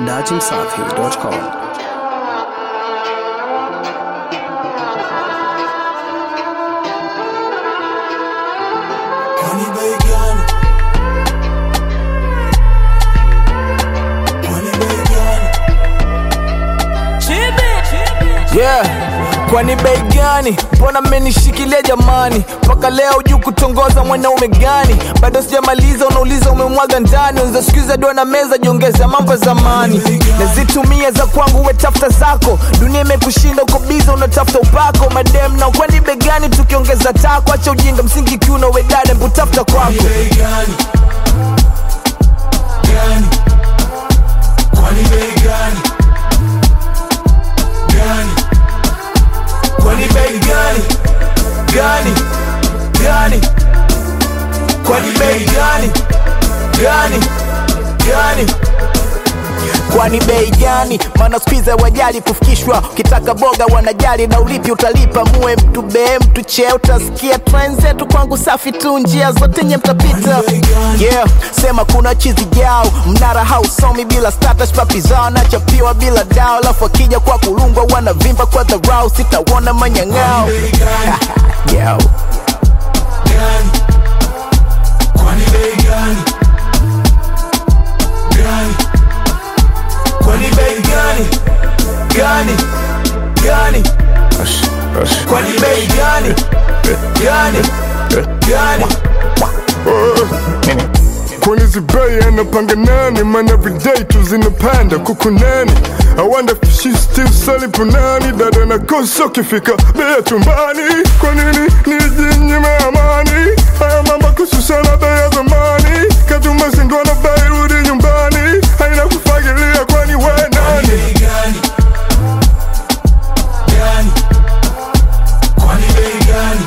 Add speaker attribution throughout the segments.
Speaker 1: datimsafi.com.
Speaker 2: Honey bacon. Honey bacon.
Speaker 3: Yeah, kwani bei gani? Mbona mmenishikilia jamani? Mpaka leo juu kutongoza mwanaume gani? Bado sijamaliza, unauliza umemwaga ndani. Unza sikiza dua na meza, jiongeza mambo ya zamani. Nazitumia za kwangu, we tafuta zako. Dunia imekushinda, uko biza, unatafuta upako. Madem na kwani bei gani? Tukiongeza tako, acha ujinga, msingi kiuno, we dada, mbu tafuta kwako.
Speaker 2: Bei gani? Gani? Kwani bei gani? Gani?
Speaker 3: Kwani bei gani? Gani? Gani? Kwani bei gani? Gani? Gani? Kwani bei gani? Maana skwiza wajali kufikishwa, ukitaka boga wanajali na ulipi utalipa. Muwe mtu be mtu che, utasikia trend zetu kwangu safi tu, njia zote nye mtapita. Yeah, sema kuna chizi jao, mnara hausomi bila status, papi zao nachapiwa bila dao, alafu akija kwa kulungwa wanavimba kwa dharau, sitawona manyang'ao
Speaker 2: Bei gani?
Speaker 3: Yo.
Speaker 2: Gani? Kwani bei gani? Gani?
Speaker 3: Kwani bei gani? Gani? Gani? Kwani bei gani? Gani? Gani?
Speaker 4: Kwani zibei anapanga nani? Man everyday tu zinapanda kuku nani? I wonder if she still selling punani Dada na kosa ukifika bei chumbani Kwa nini nijinyime amani? Haya mambo kushusha bei ya zamani Katuma shindwa na bei rudi nyumbani Haina kufagilia kwani we nani?
Speaker 2: Bei gani? Gani? Kwani bei gani?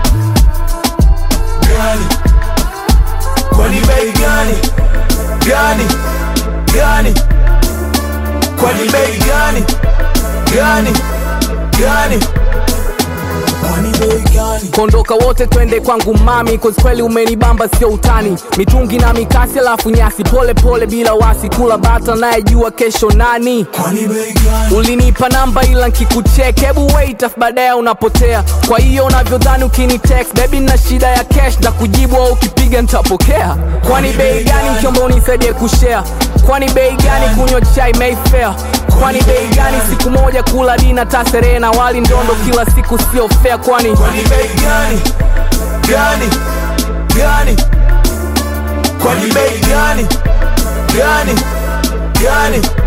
Speaker 2: Gani?
Speaker 3: Kwani bei gani? Gani? Gani? Kwani bei gani? Gani? Gani?
Speaker 2: Kwani bei gani?
Speaker 5: kondoka wote twende kwangu mami cause kweli umenibamba sio utani mitungi na mikasi alafu nyasi pole pole bila wasi kula bata nayejua kesho nani
Speaker 2: Kwani bei gani?
Speaker 5: ulinipa namba ila nkikuchek hebu wait afu baadaye unapotea kwa hiyo unavyodhani ukini text baby na shida ya cash na kujibu au ukipiga nitapokea kwani bei gani mkiomba unisaidie kushare kwani bei gani kunywa chai mayfair kwani bei gani siku moja kula dina taserehe na wali ndondo kila siku sio fair kwani
Speaker 3: Kwani bei gani? Gani? Gani? Kwani bei gani? Gani? Gani?